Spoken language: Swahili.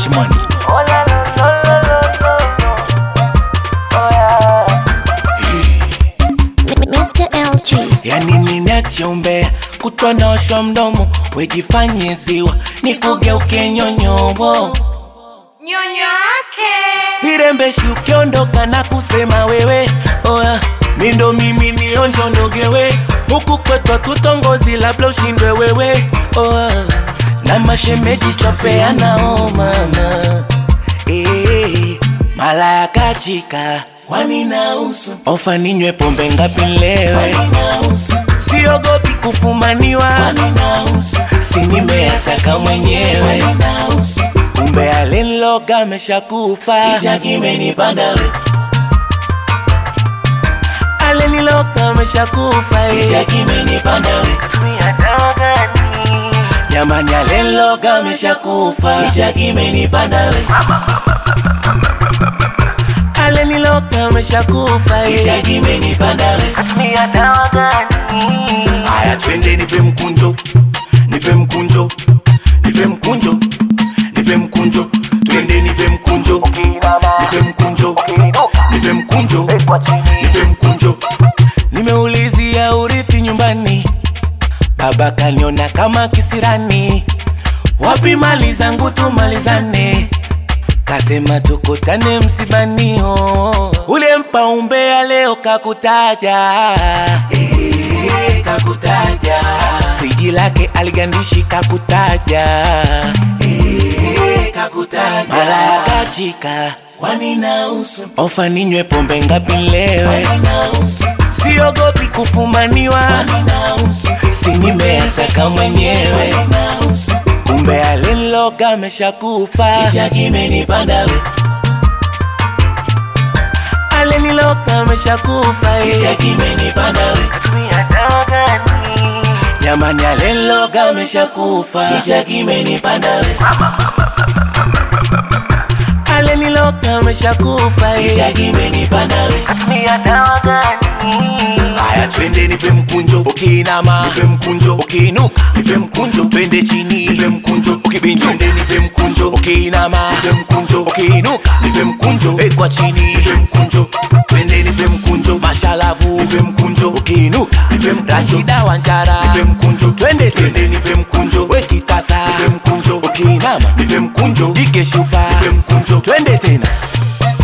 cash money. Oh la la la la la la. Oh yeah. Mr. LG. yani ninachombea kutwa naosha mdomo wejifanye ziwa nikugeuke nyonyobo Nyonyo yake. sirembeshi ukiondoka na kusema wewe oya mindo mimi nionjondogewe huku kwetwa tutongozi labda ushindwe wewe oya na mashemeji twapeanao mama Eh, mala ya kachika waninausu ofa ninywe pombe ngapi lewe siogopi kufumaniwa si nimeyataka mwenyewe kumbe alinloga ameshakufa kimenipanda aliniloga ameshakufa kimenipanda Tumia dawa gani? jamani alinloga ameshakufa kimenipanda aliniloga ameshakufa kimenipanda Tumia dawa gani? Haya, twende nipe mkunjo, nipe mkunjo, nipe mkunjo, nipe mkunjo, twende nipe mkunjo, nipe mkunjo, nipe mkunjo, nipe mkunjo. Nimeulizia urithi nyumbani, baba kaniona kama kisirani, wapi mali zangu tumalizane kasema tukutane msibani oh. ule mpa umbea leo kakutaja eh, kakutaja friji lake aligandishi kakutaja eh, kakutaja mara ya kachika kwani nausu ofa ninywe pombe ngapi lewe siogopi kufumaniwa si nimeyataka mwenyewe kumbe alinloga ameshakufa kimenipanda we aliniloga ameshakufa kimenipanda we Tumia dawa gani? jamani alinloga ameshakufa kimenipanda we aliniloga ameshakufa kimenipanda we Tumia dawa gani? Haya, twende nipe mkunjo, ukiinama nipe mkunjo, ukiinuka nipe mkunjo, twende chini nipe mkunjo, ukibinjo twende nipe mkunjo, ukiinama nipe mkunjo, ukiinuka nipe mkunjo, wekwa chini nipe mkunjo, twende nipe mkunjo, mashalavu nipe mkunjo, ukiinuka nipe mkunjo, Rashida Wanjara nipe mkunjo, twende twende nipe mkunjo, wekitasa nipe mkunjo, ukiinama nipe mkunjo, dike shupa nipe mkunjo, twende tena